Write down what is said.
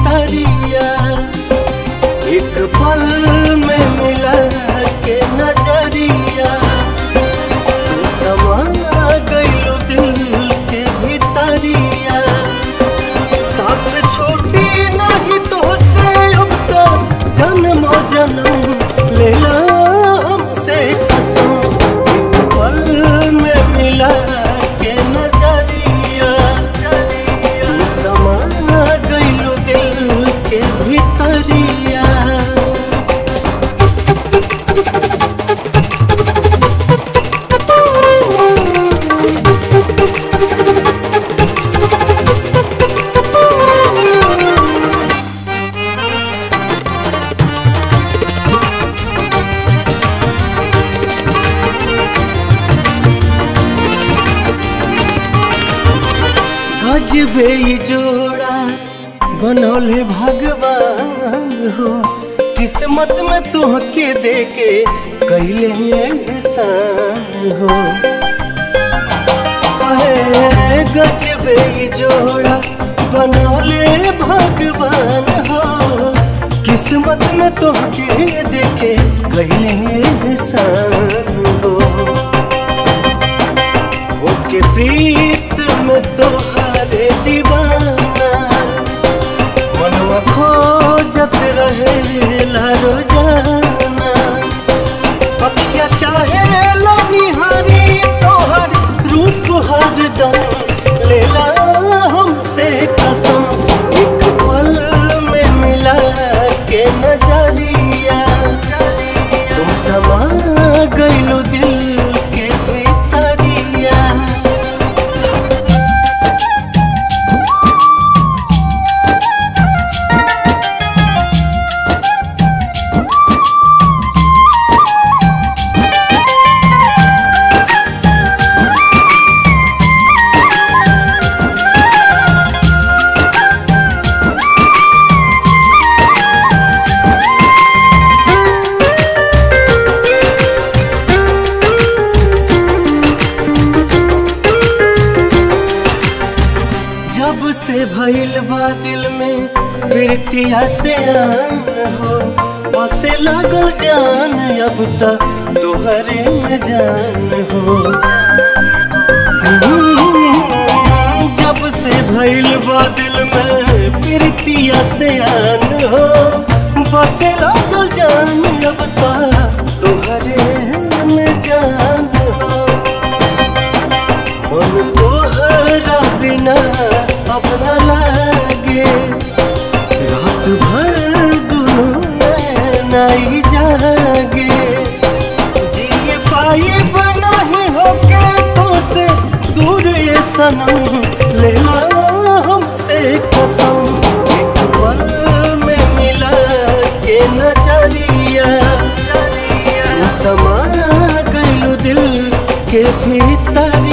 भीतरिया एक पल में मिला के नजरिया तू समा गइलू दिल के भीतरिया साथ छोटी नहीं तो से अब तो जन्मो जन्म लेला हमसे कसम एक पल में मिला के नजरिया तू समा गइलू दिल के भीतरिया गजबे ई जोड़ा बनौले भगवान हो किस्मत में तुहके देके कैले एहसान हो अहे गजबे ई जोड़ा बनौले भगवान हो किस्मत में तुहके देके कैले एहसान हो होके प्रीत में तोहारे दीवाना मनवा खोजत रहे ला रोजाना पखिया चाहे ला निहारी तोहर रूप हरदम लेला हमसे कसम एक पल में मिला के नजरिया तुम समा गइलू दिल के भीतरिया जब से भइल बा दिल में प्रीतिया से आन हो बसे लागल जान अब तक तोहरे में जान हो जब से भइल बा दिल में प्रीतिया से आन हो बसे लागल जान अब तक तोहरे में जान हो मन तोहरा बिना अपना लागे रात भर दुनू नहीं जागे जिए पाए बना ही होके तो से दूर ये सनम ले ला हमसे कसम एक पल में मिला के नजरिया तू समा गइलू दिल के भीतर